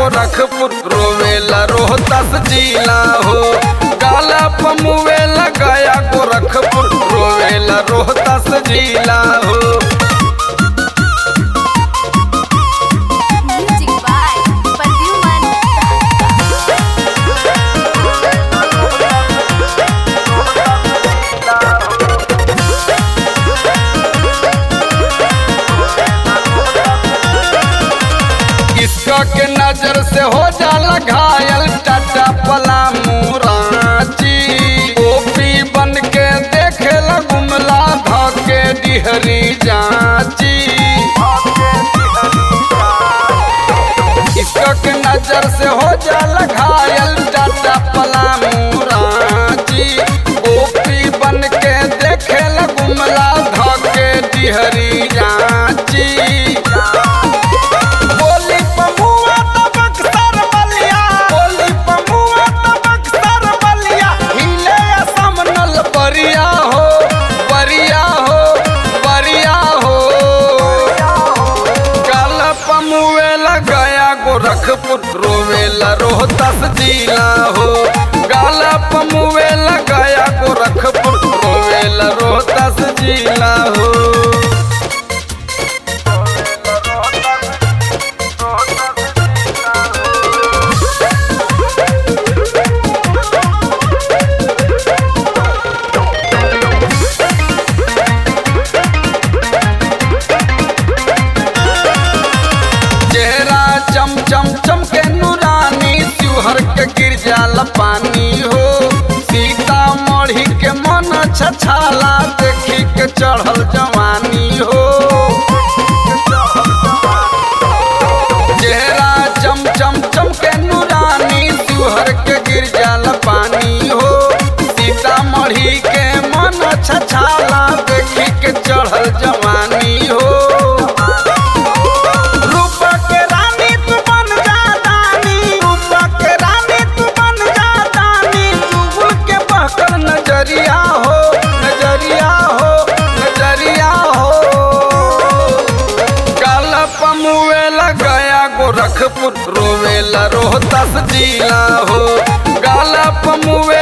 गोरखपुर रोवेला रोहतास जिला हो काला पमुवेला गया गोरखपुर रोवेला रोहतास जिला हो Music by Pradyuman किसका के नजर से हो जाला घायल टाटा पलामू रांची ओपी बन के देखे गुमला धके डिहरी जाची किसका के नजर से हो जाला घायल टाटा पलामू रांची ओपी बन के देखे गुमला धके डिहरी जाची बोली पमुआ तबक सर बलिया बोली पमुआ तबक सर बलिया हिले असम नल बरिया हो बरिया हो बरिया हो काल पमुएला गया गोरखपुर रोवेला रोहतास जिला हो गाला पमुएला गया गोरखपुर रोवेला रोहतास जिला हो चेहरा चम चम चम के नूरानी त्योहर के गिर जाला पानी हो सीता मढ़ी के मन छछाला देखी के चढ़ल जवानी हो चेहरा चम चम चम के नूरानी त्योहर के गिर जाला पानी हो सीता मढ़ी के मन छछाला देखी के चढ़ल जवानी हो रूपा के रानी तू बन जा दानी रूपा के रानी तू बन जा दानी चुगल के बहकर नजरिया हो नजरिया हो नजरिया हो काला पमुएला गया गोरखपुर रोवेला रोहतास जिला हो गाला पमुए